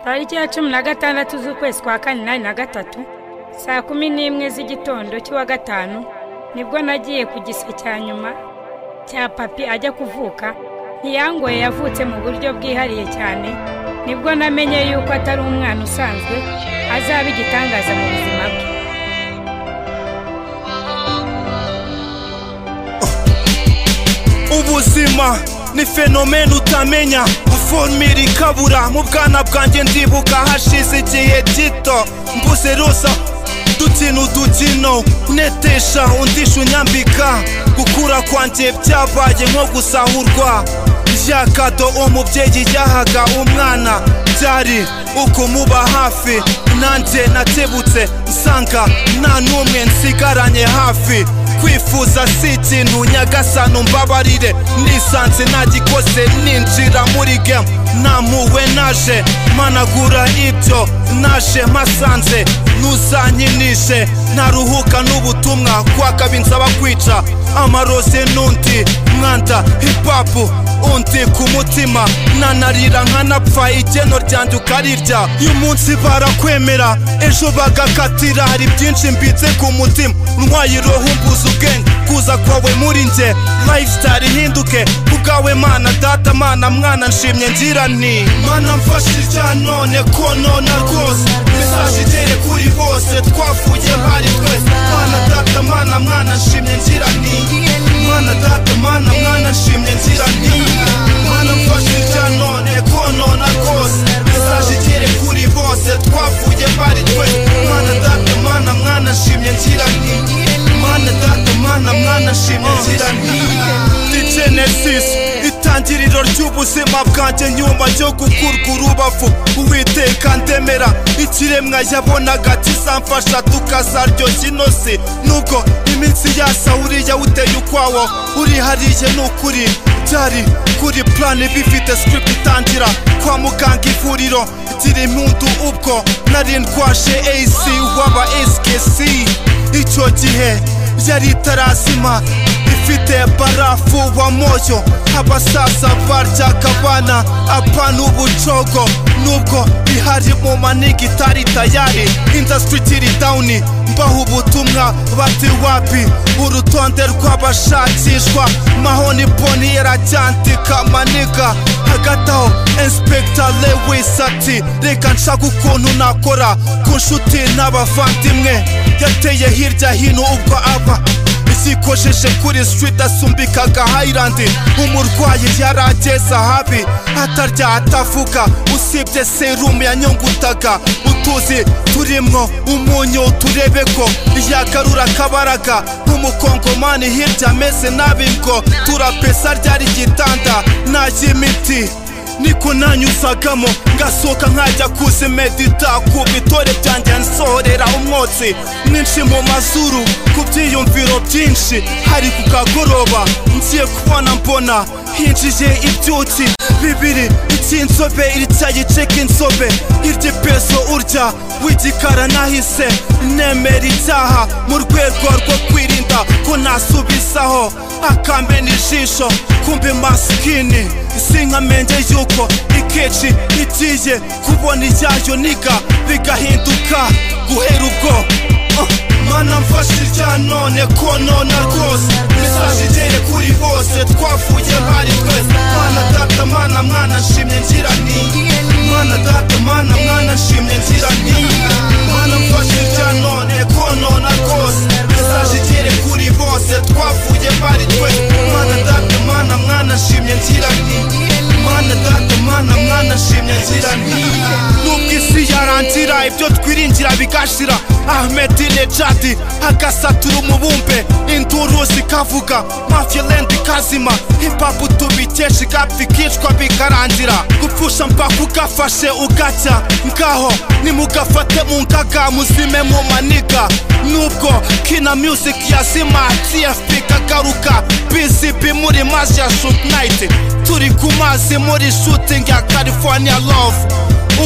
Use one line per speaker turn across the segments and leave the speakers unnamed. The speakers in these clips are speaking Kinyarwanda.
tariki ya cumi na gatandatu z'ukwezi kwa kanani na gatatu saa kumi n'imwe z'igitondo cy'uwa gatanu nibwo nagiye ku gise cya nyuma cya papi ajya kuvuka ntiyangoye yavutse mu buryo bwihariye cyane nibwo namenye yuko atari umwana usanzwe azaba igitangaza mu buzima bwe
ubuzima ni fenomene utamenya formire ikabura mu bwana bwanjye ndibuka hashize igihe gito mbuze rusa dukina udukino kunetesha undisha unyambika gukura kwanjye byabaye nko gusahurwa rya kado umubyeyi yahaga umwana byari ukumuba hafi nanjye natebutse nsanga nta n'umwe nsigaranye hafi kwifuza si ikintu nyagasano mbabarire nisanze nagikoze ninjira muri gemu namuwe naje managura ibyo naje mpasanze ntuzanyinishe ntaruhuka n'ubutumwa kwaka binsaba kwica amaroze n'undi mwanda hipapu undi ku mutima nanarira nkanapfa igeno ryanjye ukarirya uyu munsi barakwemera ejo bagakatira hari byinshi mbitse ku mutima ntwaye roho mbuze ubwenge kuza kwawe muri njye lifestyle ihinduke kubwawe mana data mana mwana nshimye ngira nti mana mfashe irya none ko nona rwose mesaje igere kuri bose twavuye hari twese mana data mana mwana nshimye ngira nti mana data mana mwana nshimye ngira nti mana mfashe irya none ko nona rwose mesaje igere kuri bose twavuye hari twese mana data mana mwana nshimye ngira nti mana data mana mwana nshimye ngira nti ni genesis itangiriro ry'ubuzima bwanjye nyuma yo gukurwa urubavu uwiteka ndemera ikiremwa yabonaga kizamfasha tukazaryoshya inosi nubwo iminsi yasa uriya uteye ukwawo uri hariya ni ukuri byari kuri plani bifite script itangira kwa muganga ivuriro gira impundu ubwo nari ndwashe ac waba skc icyo gihe yari itarazima ifite barafu wa moyo abasasa barya kabana apana ubucogo nubwo ihari mu manigi itari tayari indasitiri ikiri dawuni mbaho ubutumwa bati wapi urutonde rw'abashakishwa mahoni boni yaracyandika maniga hagati aho inspector lewis ati reka nshaka ukuntu nakora ku nshuti n'abavandimwe yateye hirya hino ubwo aba zikojeje kuri street asumbikaga highland umurwayi yarageze habi atarya atavuga usibye serumu yanyungutaga utuzi turimwo umunyu turebe ko yagarura akabaraga nk'umukongomani hirya ameze nabi ngo turapesa ryari igitanda n'ay'imiti niko nanyuzagamo ngasohoka nkajya kuzimedita ku bitore byanjye nsohorera umwotsi mwinshi mu mazuru ku byiyumviro byinshi hari ku kagoroba ngiye kubona mbona hinjiye ibyuki bibiri icy'inzobe icyayiceka inzobe iry'ipeso urya w'igikara nahise nemera icyaha mu rwego rwo kwirinda ko nasubizaho akamena ijisho kumbe masikini sinkamenye yuko ikeji igiye kubona ijyayo niga bigahinduka guhera ubwo mana mfashe irya none ko nona rwose mesaje igere kuri bose twavuye hari twese mana data mana mwana nshimye ngira ni mana data mana mwana nshimye ngira ni mana mfashe irya none ko nona rwose mesaje igere kuri bose twavuye hari twese mana data mana mwana nshimye ngira ni mana data mana mwana nshimye ngira ni nubwo isi yarangira ibyo twiringira bigashira ahmed nejadi agasatura umubumbe induru zikavuga mafiland kazima hipapu tubikesha igapfa ikicwa bikarangira gupfusha mpaka ugafashe ugacya ngaho nimugafate mu ngaga muzime mu maniga nubwo kina music yazima tfp kagaruka bcp muri mazi ya shoot night turi ku mazi muri shooting ya california love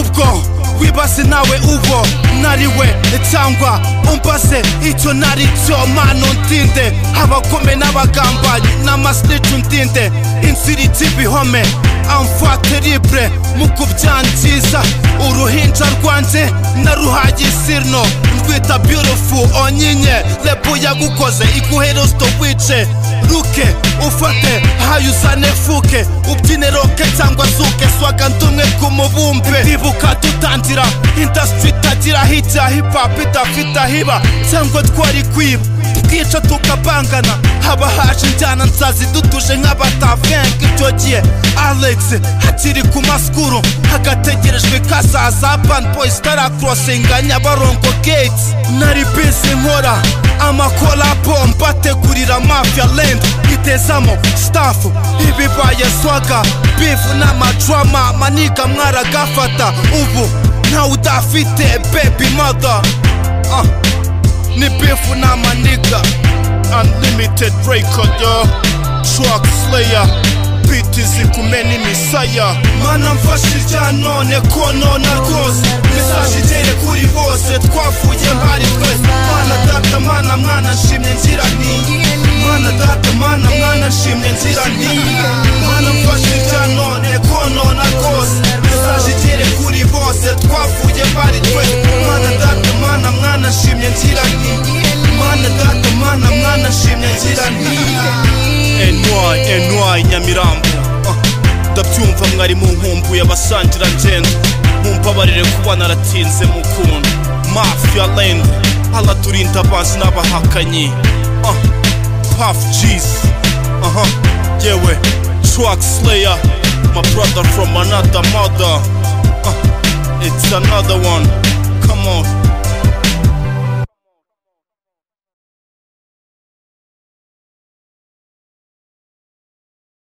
ubwo wibase nawe uwo nariwe cyangwa umbase icyo nari cyo mano ndinde abakome n'abagambanyi n'amasiricu ndinde inziriti ibihome amfate libre mu kubyangiza uruhinja rwanjye naruhaye isirno rwita beautiful onyinye rebu yagukoze iguhe rosito wice ruke ufate hayo uzane fuke ubyine roke cyangwa zuke swaga ndumwe ku mubumbe ndibuka dutangira indasitiri itagira hijya hipapu idafite ahiba cyangwa twari kwiba twica tukabangana haba haje injyana nsazi dutuje nk'abatavenga icyo gihe alex hakiri ku masikuru hagategerejwe kazaza bani boyizi itarakurosinga nyabarongo gates nari bisi nkora amakolabo mbategurira mafia land itezamo stafu ibibaye swaga bifu n'amadrama maniga mwaragafata ubu ntawe udafite baby mother ah. ni bifu n'amaniga unlimited record yo truck slayer biti zikume n'imisaya mana mfashe irya none ko nona rwose mesaje igere kuri bose twavuye mpari twese mana data mana mwana nshimye ngira niye mana data mana mwana nshimye ngira niye mana mfashe irya none ko nona rwose mesaje igere kuri bose twavuye mpari twese mana data mana mwana nshimye ngira niye mana data mana mwana nshimye ngira niye NY NY Nyamirambo Ah, ndabyumva mwari mu nkumbuye abasangira ngendo mumbabarire kuba naratinze mukunda mafia land araturinda abanzi n'abahakanyi Ah, puff jeez aha yewe truck slayer my brother from another mother Ah, it's another one come on